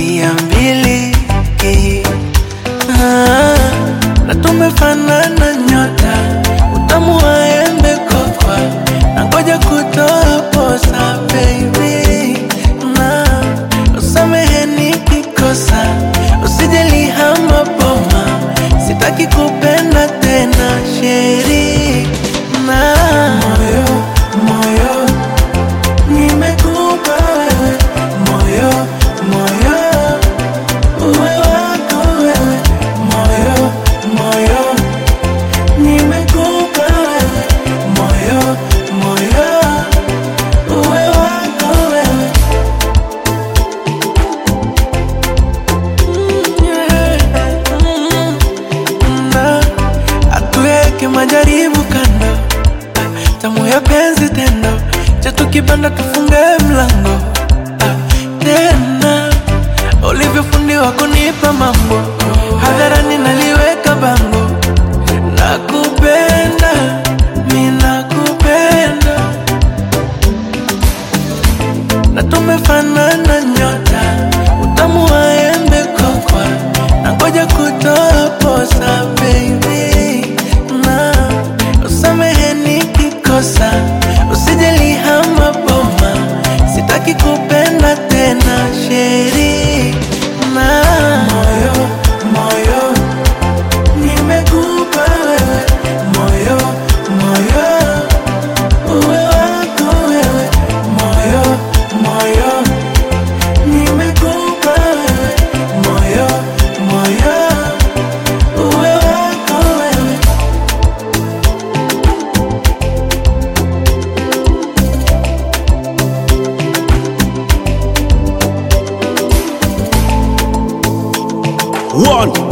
mia mbili ah, na tumefanana nyota, utamu wa embe kokwa, na ngoja kutoa posa baby, na usamehe nikikosa, usijali hama boma, sitaki kupenda tena sheri na moyo moyo nimekupa wewe moyo moyo uwe wako wewe moyo moyo nimekupa wewe moyo moyo uwe wako wewe Mm, yeah. Mm, na atuweke majaribu kando tamu ya penzi tendo chetu kibanda tufunge mlango ah, tena ulivyofundiwa kunipa mambo hadharani naliweka bango nakupenda mi nakupenda na tumefanana nyota utamu wa embe kokwa na ngoja kutoa posa baby na usamehe nikikosa usijali hama boma sitaki kupenda tena sheri na moyo moyo nimekupa wewe moyo moyo uwe wako wewe moyo moyo nimekupa wewe moyo moyo uwe wako wewe One.